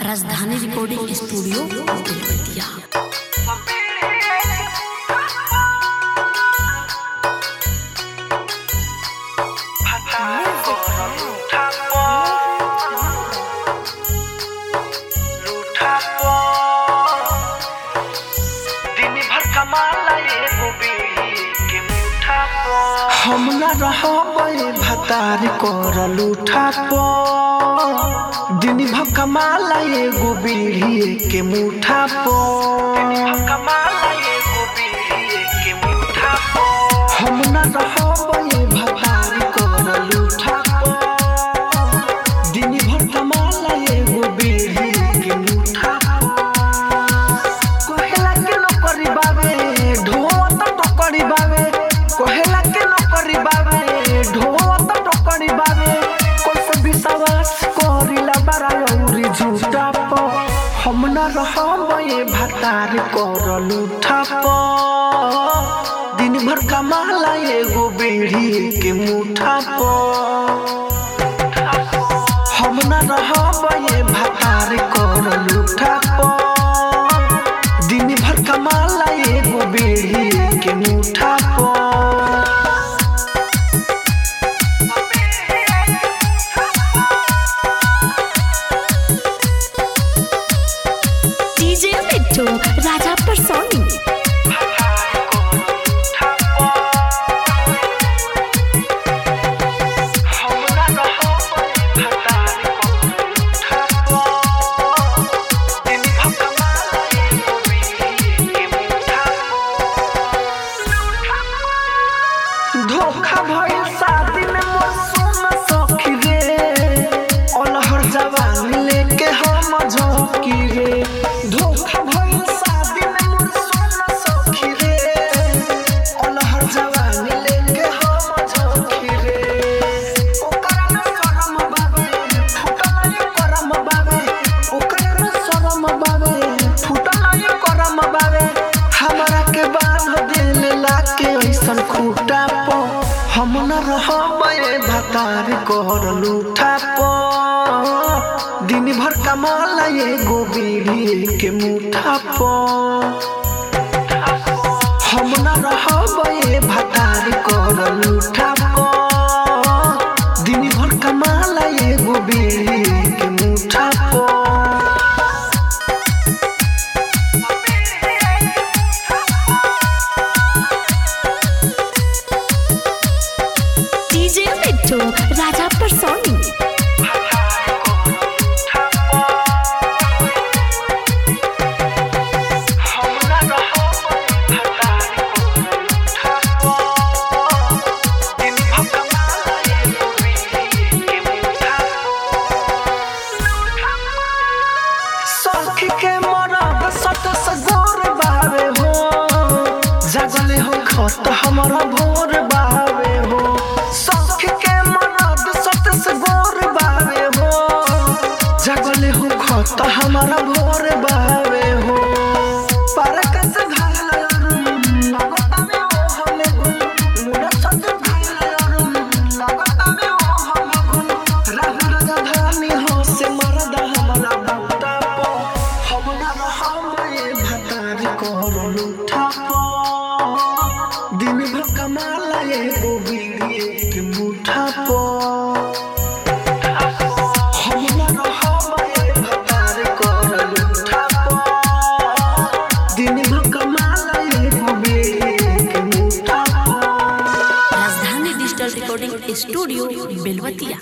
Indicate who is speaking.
Speaker 1: राजधानी recording studio Belwatia
Speaker 2: हम न रहबे भतार कर लूठा प दिन भर कमाला एगो बीड़ी के मुठा प हम न रहबे भतार कर लूठा प दिन भर कमाला एगो बीड़ी के मुठा कहेला के नौकरी बावे ढोवत टोकरी बावे कहेला के नौकरी बावे ढोवत टोकरी बावे कोई विश्वास करिला बारा औरी झूठा प हम न रहबे भतार कर लूठा प दिन भर कमाला एगो बीड़ी के मुठा प हम न रहबे भतार कर लूठा प दिन भर कमाला एगो बीड़ी के मुठा प
Speaker 1: डीजे मिट्टू राजा परसोनी
Speaker 2: धोखा भइल शादी में मोर सोना सखी रे अलहर जवानी लेके हम झोंकी रे धोखा भइल शादी में मोर सोना सखी रे अलहर जवानी लेके हम झोंकी रे ओकरा में शरम बाबे फुटल ये करम बाबे ओकरा में शरम बाबे फुटल ये करम बाबे हमरा के बांध दिल लाके ऐसन खूटा प हम न रहबे भतार कर लूठा प दिन भर कमाला एगो बीड़ी के मुठा प हम न रहबे भतार कर लूठा प दिन भर कमाला एगो बीड़ी के मुठा प
Speaker 1: डीजे मिट्टू राजा परसोनी
Speaker 2: सखी के मरद सत सगोर बावे हो जगले हो खत हमारा भोर बावे हो सखी के मरद सत सगोर बावे हो जगले हो खत हमारा भोर बावे हो पर कस घाल लगतावे ओ हमे गुन मुड़ा सत घाल लगतावे ओ हमे गुन राहु राजधानी हो से मरद हमारा बूटा प हम न रहबे भतार कर लूठा प दिन भर कमाला एगो बीड़ी के मुठा प हम न रहबे भतार कर लूठा प दिन भर कमाला एगो बीड़ी के मुठा प
Speaker 1: राजधानी डिजिटल रिकॉर्डिंग स्टूडियो बेलवतिया